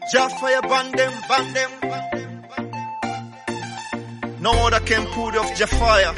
Jafire ban them, ban them. No other can put off Jafire.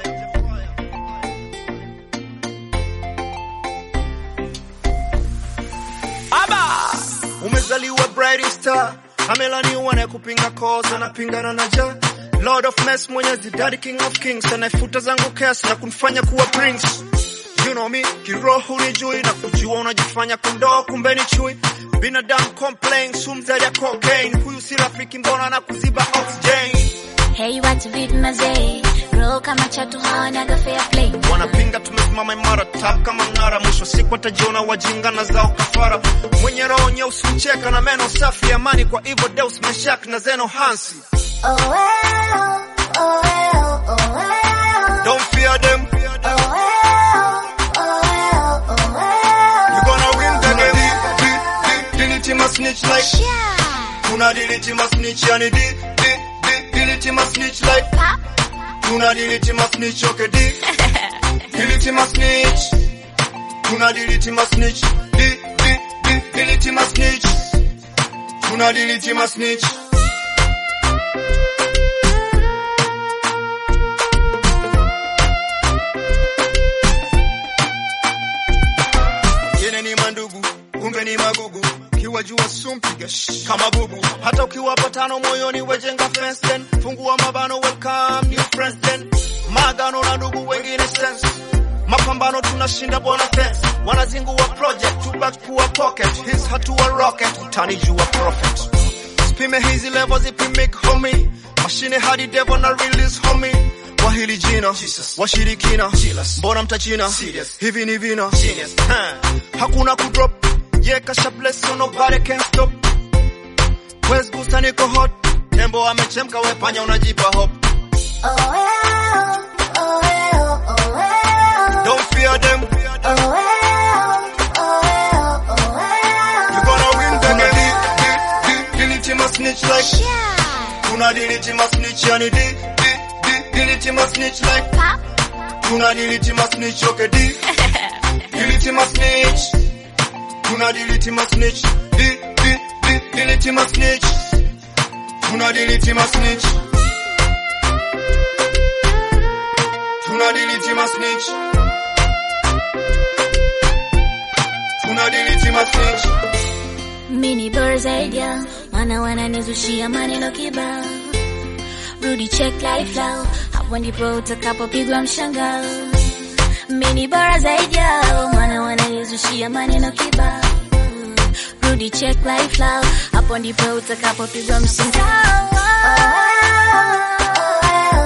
Aba! Umezaliwa bright star, amelaniwa na kupinga cause, anapingana na ja Lord of mess, mwenyezi daddy king of kings, anaifuta zangu kesi na kunifanya kuwa prince. You know me, kiroho unijui na kujua unajifanya kondoo, kumbe ni chui. Binadamu complain, sumu zaidi ya cocaine. Huyu si rafiki, mbona na kuziba oxygen? Hey, watu vipi mazee? Roho kama chatu hawanaga fair play. Wanapinga tumesimama imara, tap kama mnara. Mwisho siku watajiona wajinga na zao kafara. Mwenye roho nyeusi mcheka na meno safi, amani kwa hivyo Deus Meshak na Zeno Hansi. Oh well, oh well, oh well. Don't fear them, Oh well, oh well, oh well. you gonna win the game. Delete my snitch like, Yeah. tuna delete my snitch yani di, di, di, delete my snitch like. Pop. Tuna delete my snitch, okay, di. Delete my snitch. Tuna delete my snitch. Di, di, di, delete my snitch. Tuna delete my snitch. Yene ni mandugu, kumbe ni magugu. Kiwa jua sumpiga shh, kama bubu. Hata ukiwapa tano moyoni wejenga fence then. Fungua mabano welcome new friends then. Magano na ndugu wengine sense. Mapambano tunashinda bona fence. Wanazingua project, tubaki kuwa pocket. His hatua rocket, utanijua prophet. Spime hizi level zipimik homie. Mashine hadi devil na release homie. Kwa hili jina washirikina, mbona mtachina hivi ni vina Ha, hakuna kudrop yeah, kasha bless so nobody can stop. West Gusta niko hot, tembo amechemka, we panya unajipa hope. Oh well, oh well, oh well. Don't fear them, Oh well, oh well, oh well. you gonna win the game. Delete my snitch like, Yeah. tuna delete my snitch yani di, di, di, delete my snitch like, Pop. tuna delete my snitch okay di, delete my snitch, tuna delete my snitch, di, di, di, delete my snitch, tuna delete my snitch, tuna delete my snitch, tuna delete my snitch. Mini bora zaidi ya maana wananizushia maneno kibao. Rudi check life lao, hapo ndipo utakapopigwa mshangao. Mini bora zaidi yao, maana wananizushia maneno kibao. Rudi check life lao, hapo ndipo utakapopigwa mshangao.